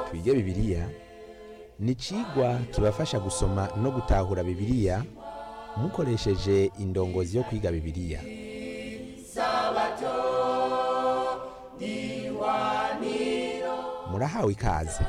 twige bibiliya ni icigwa kibafasha gusoma no gutahura bibiliya mukoresheje indongozi yo kwiga bibiliya murahawe ikaze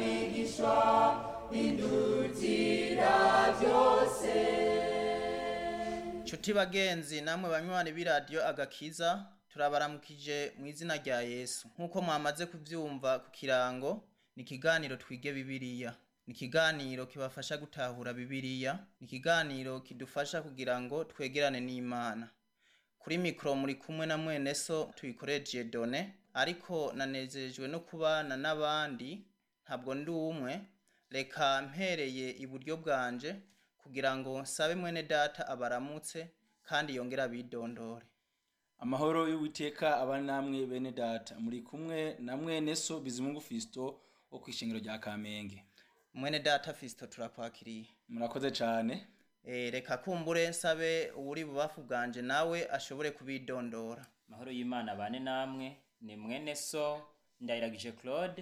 Nshuti bagenzi namwe banywanyi b'iradiyo agakiza turabaramukije mu izina rya Yesu nk'uko mwamaze kubyumva ku kirango ni ikiganiro twige bibiliya ni ikiganiro kibafasha gutahura bibiliya ni ikiganiro kidufasha kugira ngo twegerane n'imana kuri mikoro muri kumwe na mwene so tuyikoreje done ariko nanezejwe no kubana n'abandi ntabwo ndi umwe reka mpereye iburyo bwanje kugira ngo nsabe mwene data abaramutse kandi yongere abidondore amahoro y'uwiteka aba namwe bene data muri kumwe na mwene so bizimungu fisto wo kwishingiro rya kamenge mwene data fisito turakwakiriye murakoze cane e, reka kumbure nsabe uwuri bubafu bwanje nawe ashobore kubidondora mahoro y'imana bane namwe ni mwene so ndayiragije claude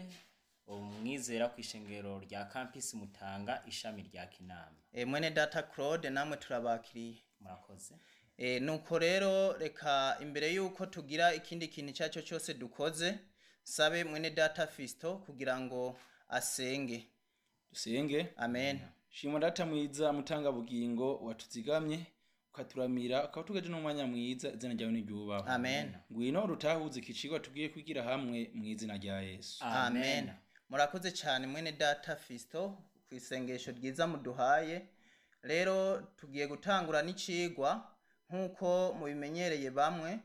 umwizera ku ishengero rya campus mutanga ishami rya kinama e, mwene data claude namwe turabakiriye murakoze e, nuko rero reka imbere yuko tugira ikindi kintu icyo ari cyo cyose dukoze nsabe mwene data fisito kugira ngo asenge dusenge amen shimwa data mwiza mutanga bugingo watuzigamye ukaturamira ukatugeje n'umwanya mwiza izina ryawe niryubahwe amen ngwino rutahuze ikicigwa tugiye kwigira hamwe mu izina rya yesu amen murakoze cyane mwene data fisito ku isengesho ryiza muduhaye rero tugiye gutangura n'icigwa nk'uko mubimenyereye bamwe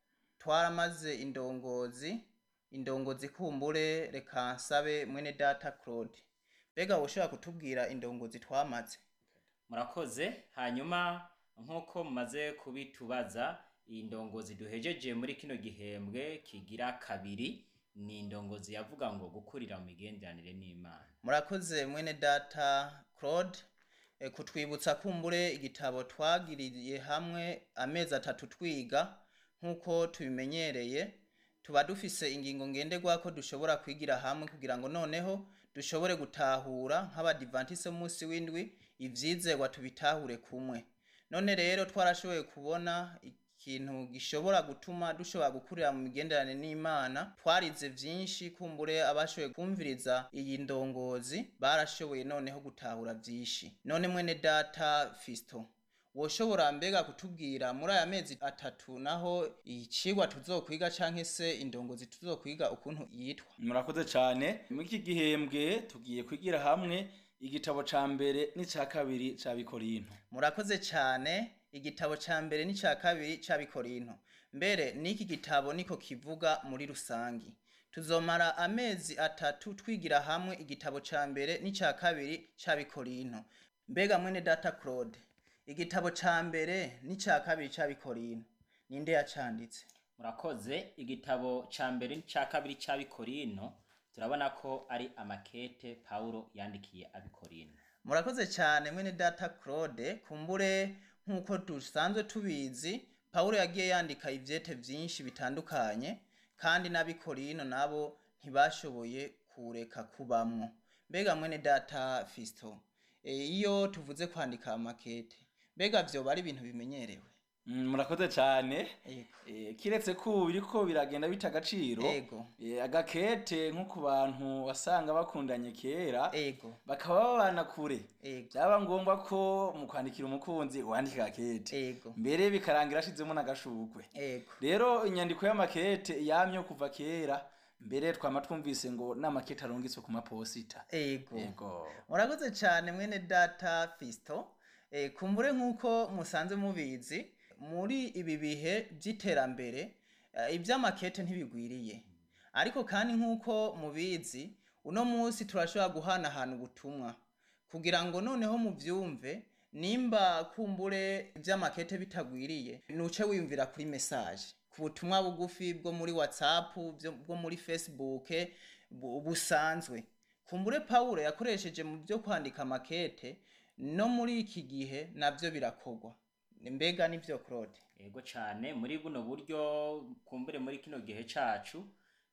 twaramaze indongozi indongozi kumbure reka nsabe mwene data claude mbega woshobora kutubwira indongozi twamaze murakoze hanyuma nk'uko mumaze kubitubaza iyi ndongozi duhejeje muri kino gihembwe kigira kabiri ni indongozi yavuga ngo gukurira mu migenderanire n'imana murakoze mwene data claude e, kutwibutsa kumbure igitabo twagiriye hamwe amezi atatu twiga nk'uko tubimenyereye tuba dufise ingingo ngenderwako dushobora kwigira hamwe kugira ngo noneho dushobore gutahura nk'abadivantise munsi w'indwi ivyizerwa tubitahure kumwe none rero twarashoboye kubona ikintu gishobora gutuma dushobora gukurira mu migenderanire n'imana twarize vyinshi kumbure abashoboye kumviriza iyi ndongozi barashoboye noneho gutahura vyinshi none mwene data fisto woshobora mbega kutubwira muri aya mezi atatu naho icigwa tuzokwiga canke se indongozi tuzokwiga ukuntu yitwa murakoze cane muri iki gihembwe tugiye kwigira hamwe igitabo ca mbere n'ica kabiri ca bikorinto murakoze cyane igitabo ca mbere n'ica kabiri ca bikorinto mbere n'iki gitabo niko kivuga muri rusangi tuzomara amezi atatu twigira hamwe igitabo ca mbere n'ica kabiri ca bikorinto mbega mwene data claude igitabo ca mbere n'ica kabiri ca bikorinto ninde yacanditse murakoze igitabo ca mbere n'ica kabiri ca bikorino turabona ko ari amakete pawulo yandikiye abikorino murakoze cyane mwene data claude kumbure nk'uko dusanzwe tubizi pawulo yagiye yandika ivyete vyinshi bitandukanye kandi n'abikorino nabo ntibashoboye kureka kubamwo mbega mwene data fisto e, iyo tuvuze kwandika amakete mbega vyoba ari ibintu bimenyerewe Mm, murakoze cane Ego. Eh, kiretse ko ubu biriko biragenda bita agaciro Ego. eh, agakete nko ku bantu wasanga bakundanye kera ego bakaba babana kure ego byaba ngombwa ko mu kwandikira umukunzi wandika agakete ego mbere bikarangira ashizemo n'agashurwe ego rero inyandiko y'amakete yamye kuva kera mbere twama twumvise ngo n'amakete arungitswe ku maposita ego yego murakoze cyane mwene data fisto e, kumbure nk'uko musanze mubizi muri ibi bihe by'iterambere e, iby'amakete ntibigwiriye ariko kandi nk'uko mubizi uno munsi turashobora guhanahana ubutumwa kugira ngo noneho muvyumve nimba kumbure iby'amakete bitagwiriye nuce wiyumvira kuri message ku butumwa bugufi bwo muri whatsapp byo- bwo muri facebook bu- busanzwe kumbure pawulo yakoresheje mu byo kwandika makete no muri iki gihe nabyo birakorwa mbega nibyo claude ego cane muri buno buryo kumbure muri kino gihe cacu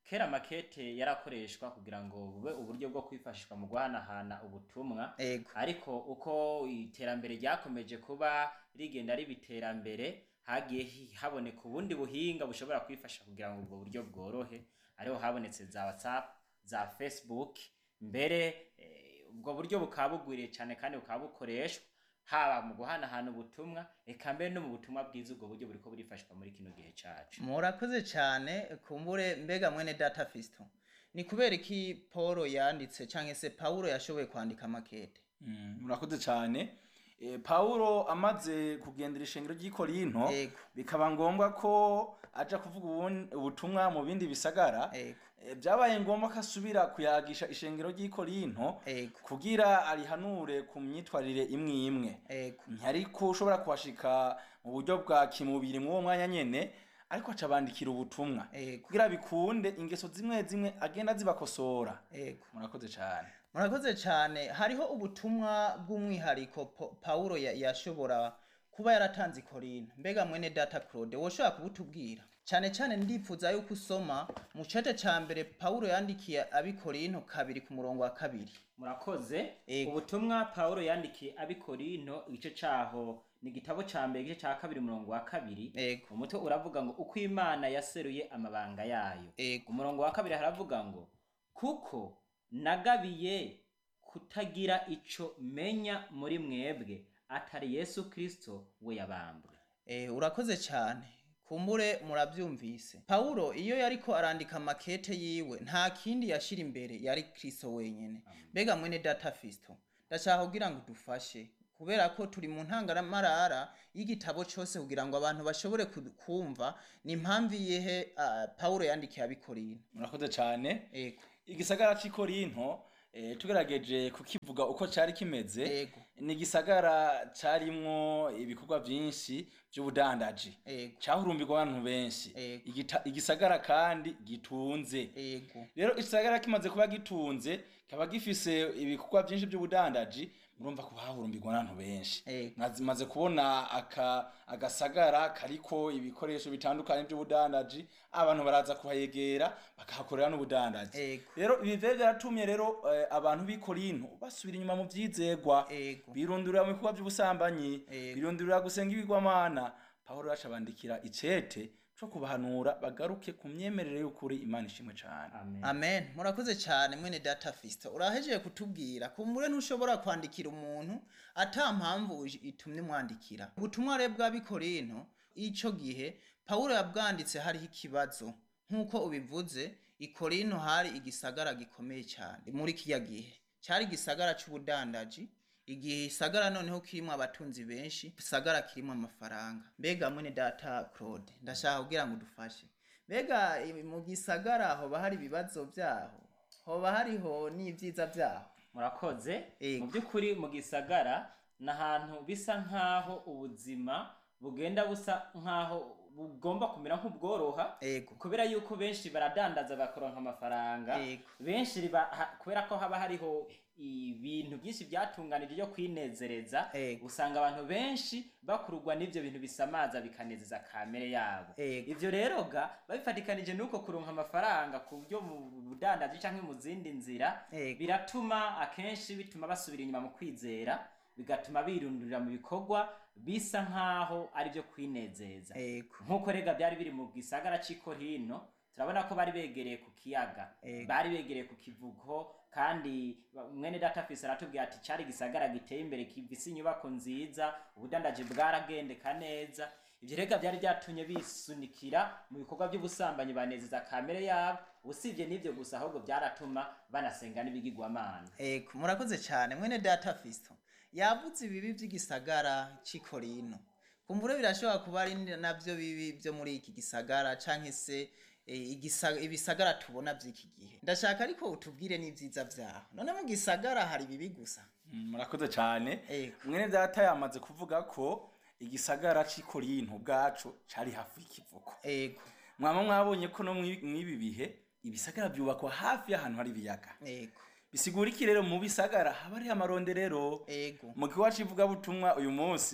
kera makete yarakoreshwa kugira ngo bube uburyo bwo kwifashishwa mu guhanahana ubutumwa ego ariko uko iterambere ryakomeje kuba rigenda riba iterambere hagiye hi- haboneka ubundi buhinga bushobora kwifasha kugira ngo ubwo buryo bworohe ariho habonetse za whatsapp za facebook mbere eh, ubwo buryo bukaba bugwiriye cyane kandi bukaba bukoreshwa haba mu guhanahana ubutumwa eka mbere no mu butumwa bwiza ubwo buryo buriko burifashwa muri kino gihe cacu murakoze cyane kumbure mbega mwene data fisto ni kubera iki paul yanditse cyangwa se paulo yashoboye kwandika makete Mm, murakoze cyane Eh, pawulo amaze kugendera ishengero ry'i korinto Ego. bikaba ngombwa ko aja kuvuga ubun- ubutumwa mu bindi bisagara ego Eh, byabaye ngombwa ko asubira kuyagisha ishengero ry'i korinto ego kugira arihanure ku myitwarire imwe imwe ego ariko ushobora kuhashika mu buryo bwa kimubiri mw'uwo mwanya nyene ariko aca bandikira ubutumwa ego kugira bikunde ingeso zimwe zimwe agenda zibakosora ego murakoze cyane murakoze cyane hariho ubutumwa bw'umwihariko Po- paulo ya- yashobora kuba yaratanze i korinto mbega mwene data claude woshobora kubutubwira cyane cyane ndipfuza yuko usoma mu cece cya mbere paulo yandikiye abi korinto kabiri ku murongo wa kabiri murakoze Ego. ubutumwa pawulo yandikiye abikorinto igice caho ni igitabo ca mbere igice ca kabiri umurongo wa kabiri ego umutwe uravuga ngo uko imana yaseruye amabanga yayo ego umurongo wa kabiri haravuga ngo kuko nagabiye kutagira ico menya muri mwebwe atari yesu kristo we yabambwe Eh, urakoze cyane kumbure murabyumvise paulo iyo yariko arandika makete yiwe nta kindi yashira imbere yari kristo wenyene mbega mwene data fisto ndashaka kugira ngo dufashe kubera ko turi mu ntangaramarara y'igitabo cyose kugira ngo abantu bashobore ku- kumva ni impamvu iyihe uh, paulo yandikiye abikorino murakoze cyane ego igisagara cy'i korinto eh, tugerageje kukivuga uko cyari kimeze ego ni igisagara cyarimwo ibikorwa byinshi by'ubudandaji ego cyahurumbirwa abantu benshi Ego. Igita- igisagara kandi gitunze ego rero igisagara kimaze kuba gitunze kikaba gifise ibikorwa byinshi by'ubudandaji murumva ko hahurumbirwa n'abantu benshi Ego. maze kubona aka agasagara kariko ibikoresho bitandukanye by'ubudandaji abantu baraza kuhayegera bakahakorera n'ubudandaji Ego. rero ibi vyari vyaratumye rero eh, abantu b'i korinto basubira inyuma mu vyizegwa Ego. birundurira mu bikorwa by'ubusambanyi Ego. birundurira gusenga ibigwamana pawulo yaca bandikira icete co kubahanura bagaruke ku myemerere y'ukuri imana ishimwe cane amen amen murakoze cyane mwene data fisto urahejeje kutubwira kumbure ntushobora kwandikira umuntu ata mpamvu uj- itumye umwandikira ubutumwa rero bw'abikorinto ico gihe pawulo yabwanditse hariho ikibazo nk'uko ubivuze ikorinto hari igisagara gikomeye cyane muri kiya gihe cyari igisagara c'ubudandaji igihe isagara noneho kirimo abatunzi benshi isagara kirimo amafaranga mbega mwene data claude ndashaka kugira ngo udufashe mbega i- mu gisagara hoba hari ibibazo byaho hoba hariho n'ibyiza byaho murakoze Ego. mu by'ukuri mu gisagara ni ahantu bisa nk'aho ubuzima bugenda busa nk'aho bugomba kumera nk'ubworoha ego kubera yuko benshi baradandaza bakaronka amafaranga Ego. benshi riba- ha- kubera ko haba hariho ibintu byinshi byatunganije byo kwinezereza Ego. usanga abantu benshi bakururwa n'ibyo bintu bisamaza bikanezeza kamere yabo Ego. ivyo rero ga babifatikanije nuko kuronka amafaranga ku byo mu budandaji canke mu zindi nzira Ego. biratuma akenshi bituma basubira inyuma mu kwizera bigatuma birundurira mu bikorwa bisa nk'aho ari byo kwinezeza ego nk'uko rega byari biri mu gisagara cy'i Korinto turabona ko bari begereye ku kiyaga Ego. bari begereye ku kivugo kandi ba- mwene data fisi aratubwira ati cyari igisagara giteye imbere kivise inyubako nziza ubudandaji bwaragendeka neza ibyo rega byari byatumye bisunikira mu bikorwa by'ubusambanyi banezeza kamere yabo usibye n'ibyo gusa ahubwo byaratuma banasenga n'ibigirwamana ego murakoze cyane mwene data fisto yavuze ibibi by'igisagara cy'ikorino kumbure birashobora kuba ari nabyo bibi byo muri iki gisagara canke se eh, igisa- ibisagara tubona by'iki gihe ndashaka ariko utubwire n'ibyiza byaho none mu gisagara hari ibibi gusa Mm, murakoze cyane Ego. mwene data yamaze kuvuga ko igisagara cy'i korinto ubwacu cari hafi y'ikivuko ego mwaba mwabonye ko no mwi- mw'ibi bihe ibisagara byubakwa hafi y'ahantu hari ibiyaga ego bisigura iki rero mu bisagara haba hariho amaronderero ego mu kiwa c'ivugabutumwa uyu munsi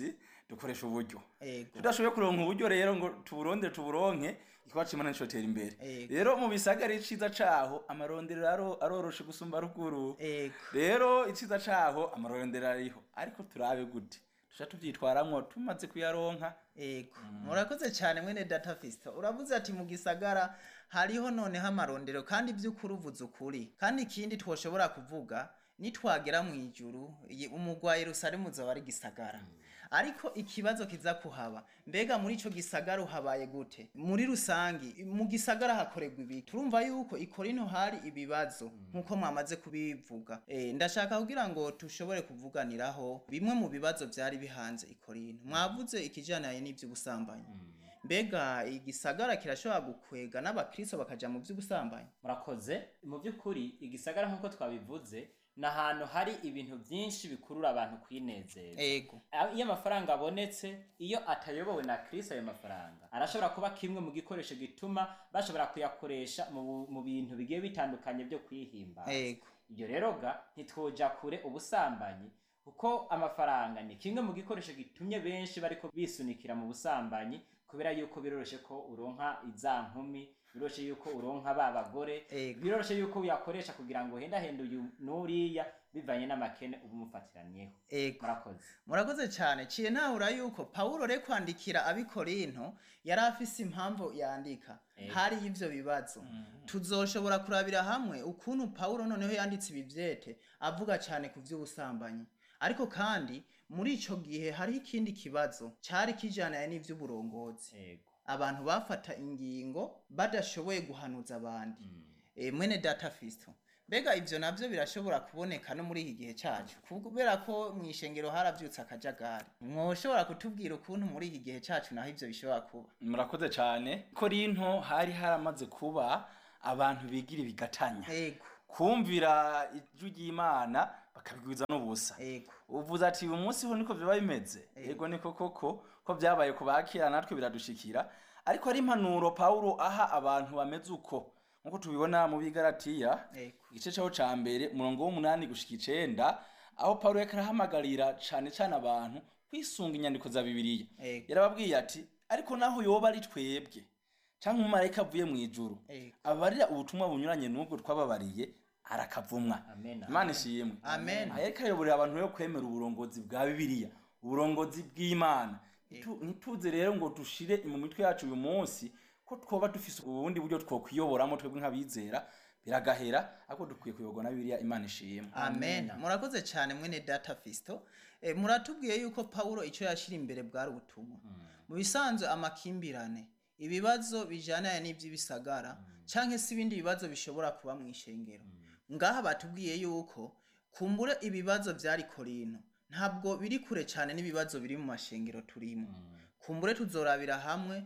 dukoresha uburyo ego tudashoboye kuronka uburyo rero ngo tuburonde tuburonke ikiba cimana nicotera imbere Ego. rero mu bisagara iciza caho amarondero aro- aroroshe gusumba ruguru ego rero iciza caho amarondero ariho ariko turabe gute tuca tuvyitwaramwo tumaze kuyaronka ego murakoze cyane mwene data fisto uravuze ati mu gisagara hariho noneho amarondero kandi by'ukuri uvuze ukuri kandi ikindi twoshobora kuvuga nitwagera mu ijuru iyi- umugwa yerusalemu uzaba ari gisagara ariko ikibazo kiza kuhaba mbega muri ico gisagara uhabaye gute muri rusangi mu gisagara hakorerwa ibi turumva yuko ikorino hari ibibazo nk'uko mwamaze kubivuga e, ndashaka kugira ngo tushobore kuvuganiraho bimwe mu bibazo byari bihanze ikorino mwavuze ikijanaye n'ivy'ubusambanyi mbega igisagara kirashobora gukwega n'abakristo bakaja mu vy'ubusambanyi murakoze mu by'ukuri igisagara nk'uko twabivuze ni ahantu hari ibintu byinshi bikurura abantu kwinezeza ego Ah, iyo amafaranga abonetse iyo atayobowe na kristo ayo mafaranga arashobora kuba kimwe mu gikoresho gituma bashobora kuyakoresha mu, bu- mu bintu bigiye bitandukanye byo kwihimbaza ego ibyo rero ga ntitwoja kure ubusambanyi kuko amafaranga ni kimwe mu gikoresho gitumye benshi bariko bisunikira mu busambanyi kubera yuko biroroshe ko uronka iza nkumi biroroshe yuko uronka ba bagore Ego. biroroshe yuko uyakoresha kugira ngo hendahende uyu n'uriya bivanye n'amakene uba umufatiranyeho ego murakoze murakoze cyane ciye ntahura yuko pawulo re kwandikira abikorinto yari afise impamvu yandika Ego. hari y'ivyo bibazo tuzoshobora kurabira hamwe ukuntu pawulo noneho yanditse ibi vyete avuga cyane ku vy'ubusambanyi ariko kandi muri ico gihe hariho ikindi kibazo cari kijanaye n'ivy'uburongozi ego abantu bafata ingingo badashoboye guhanuza abandi e, mwene data fisto mbega ivyo navyo birashobora kuboneka no muri iki gihe cacu kubera ko mu ishengero haravyutse akajagari mwoshobora kutubwira ukuntu muri iki gihe cacu naho ivyo bishobora kuba murakoze cane korinto hari haramaze kuba abantu bigira ibigatanya ego kumvira ijwi ry'imana bakabigwiza n'ubusa ego uvuze ati uyu munsi ho niko biba bimeze ego niko koko ko byabaye ku bakira natwe biradushikira ariko ari impanuro pawulo aha abantu bameze uko nk'uko tubibona mu bigaratiya ego igice cyaho ca mbere umurongo w'umunani gushika icenda aho pawulo yariko arahamagarira cane cane abantu kwisunga inyandiko za bibiliya ego yarababwiye ati ariko naho yoba ari twebwe canke umumarayika avuye mu ijuru ego abarira ubutumwa bunyuranye n'ubwo twababariye arakavumwa amen imana ishimwe amen aha yariko ayoborera abantu yo kwemera uburongozi bwa bibiliya uburongozi bw'imana Ntitu- ntituze rero ngo dushire mu mitwe yacu uyu munsi ko twoba dufise ubundi buryo twokwiyoboramo twebwe nk'abizera biragahera ariko dukwiye kuyoborwa na bibiliya imana ishimwe amen murakoze cyane mwene data fisto e, muratubwiye yuko pawulo icyo yashyira imbere bwari ubutumwa mu bisanzwe amakimbirane ibibazo bijyanaye n'iby'ibisagara cyangwa se ibindi bibazo bishobora kuba mu ishengero ngaha batubwiye yuko kumbure ibibazo byari korino ntabwo biri kure cyane n'ibibazo biri mu mashengero turimo kumbure tuzorabira hamwe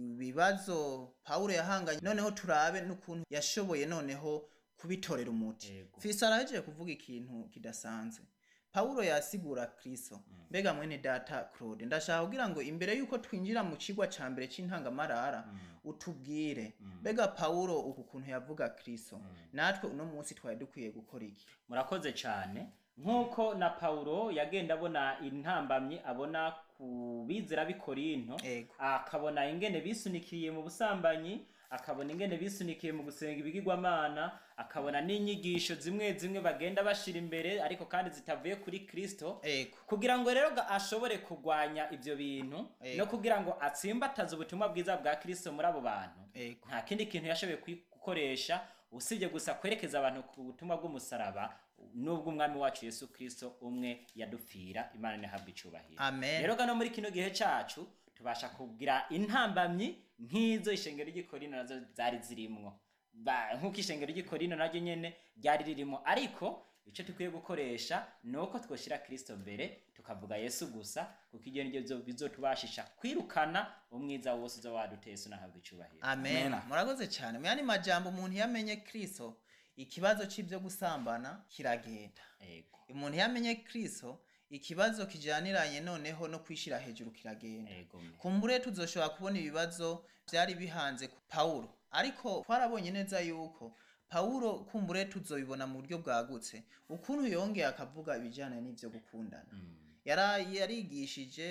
ibibazo pawulo yahanganye noneho turabe n'ukuntu yashoboye noneho kubitorera umuti Yego. fisa arahejeje kuvuga ikintu kidasanzwe pawulo yasigura kristo mbega mwene data claude ndashaka kugira ngo imbere y'uko twinjira mu kigwa ca mbere c'intangamarara utubwire mbega pawulo uku kuntu yavuga kristo natwe uno munsi twari dukwiye gukora iki murakoze cyane nk'uko na paulo yagenda abona intambamyi abona ku bizera b'i korinto Ego. akabona ingene bisunikiye mu busambanyi akabona ingene bisunikiye mu gusenga ibigirwamana akabona n'inyigisho zimwe zimwe bagenda bashira imbere ariko kandi zitavuye kuri kristo ego kugira ngo rero ga- ashobore kurwanya ibyo bintu Ego. no kugira ngo atsimbataze ubutumwa bwiza bwa kristo muri abo bantu ego nta kindi kintu yashoboye kwi- gukoresha usibye gusa kwerekeza abantu ku butumwa bw'umusaraba n'ubwo umwami wacu yesu kristo umwe yadupfira imana ntihabwe icubahiro amen rero gano muri kino gihe cacu tubasha kugira intambamyi nk'izo ishengero ry'ikorino nazo zari zirimwo Ba- nk'uko ishengero ry'ikorino naryo nyene ryari ririmo ariko icyo dukwiye gukoresha ni uko twoshyira kristo mbere tukavuga yesu gusa kuko ibyo nibyo bizo- bizotubashisha kwirukana umwiza wose uza waduteye yesu nahabwa icubahiro amen Amen. murakoze cyane mu yandi majambo umuntu yamenye kristo ikibazo c'ivyo gusambana kiragenda ego umuntu yamenye kristo ikibazo kijaniranye noneho no kwishira hejuru kiragenda ego me. kumbure tuzoshobora kubona ibibazo byari bihanze ku pawulo ariko twarabonye neza yuko pawulo kumbure tuzobibona mu buryo bwagutse ukuntu yongeye akavuga ibijyanye n'ibyo gukundana Yara- yarigishije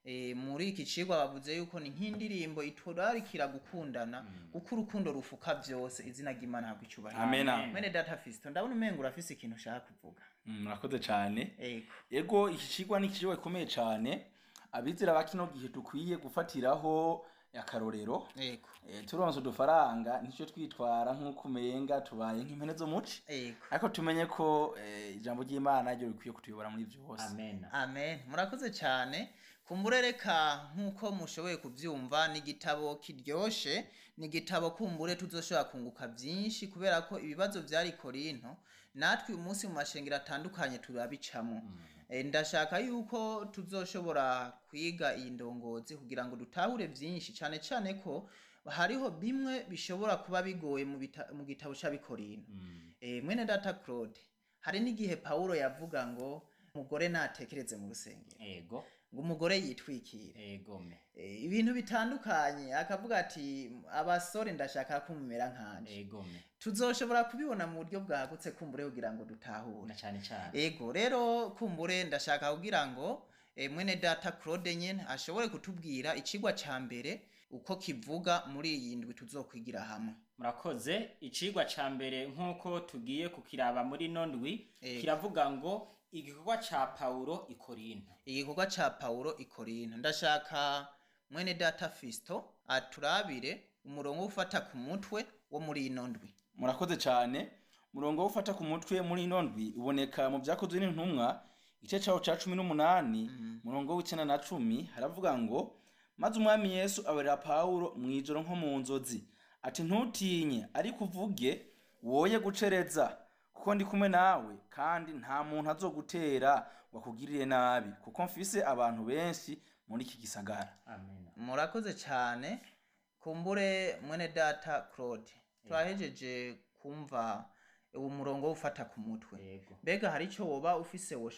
Eh, muri iki cigwa bavuze yuko ni nk'indirimbo iturarikira gukundana kuko urukundo rufuka vyose izina ry'imana habwa icubahiro Amen. Amen. mwene data fisto ndabona umenga urafise ikintu ushaka kuvuga Mm, murakoze cyane ego ego iki kigwa ni ikigwa gikomeye cyane abizera ba kino gihe dukwiye gufatiraho akarorero ego Eh, turonse udufaranga nicyo twitwara nk'uko umenga tubaye nk'impene zo muci ego ariko tumenye ko eh, ijambo ry'imana ryo rikwiye kutuyobora muri byose amen amen murakoze cyane kumbure reka nk'uko mushoboye kubyumva ni igitabo kiryoshe ni igitabo kumbure tuzoshobora kunguka byinshi kubera ko ibibazo byari korinto natwe uyu munsi mu mashengero atandukanye turabicamo Eh, ndashaka yuko tuzoshobora kwiga iyi ndongozi kugira ngo dutahure byinshi cyane cyane ko hariho bimwe bishobora kuba bigoye mu bita- mu gitabo cy'abikorino Eh, mwene data claude hari n'igihe pawulo yavuga ngo umugore natekereze mu rusengero ego ngo umugore yitwikire egome Eh, ibintu bitandukanye akavuga ati abasore ndashaka ko mumera nkanje egome tuzoshobora kubibona mu buryo bwagutse kumbure kugira ngo dutahure na cyane cyane ego rero kumbure ndashaka kugira ngo eh, mwene data claude nyene ashobore kutubwira icigwa ca mbere uko kivuga muri iyi ndwi tuzokwigira hamwe murakoze icigwa ca mbere nk'uko tugiye kukiraba muri ino ndwi Ego. kiravuga ngo igikorwa ca pawulo i korinto igikorwa ca pawulo i korinto ndashaka mwene data fisto aturabire umurongo wo ufata ku mutwe wo muri ino ndwi murakoze cyane murongo wo ufata ku mutwe muri ino ndwi uboneka mu byakozwe n'intumwa igice cyawo cya cumi n'umunani murongo w'icyenda na cumi haravuga ngo maze umwami yesu abarira pawulo mu ijoro nko mu nzozi ati ntutinye ariko uvuge woye gucereza kuko ndi kumwe nawe kandi nta muntu azogutera ngo akugirire nabi kuko mfise abantu benshi muri iki gisagara amen murakoze cyane kumbure mwene data claude turahejeje kumva uwo murongo wo ufata ku mutwe yego mbega hari icyo woba ufise wo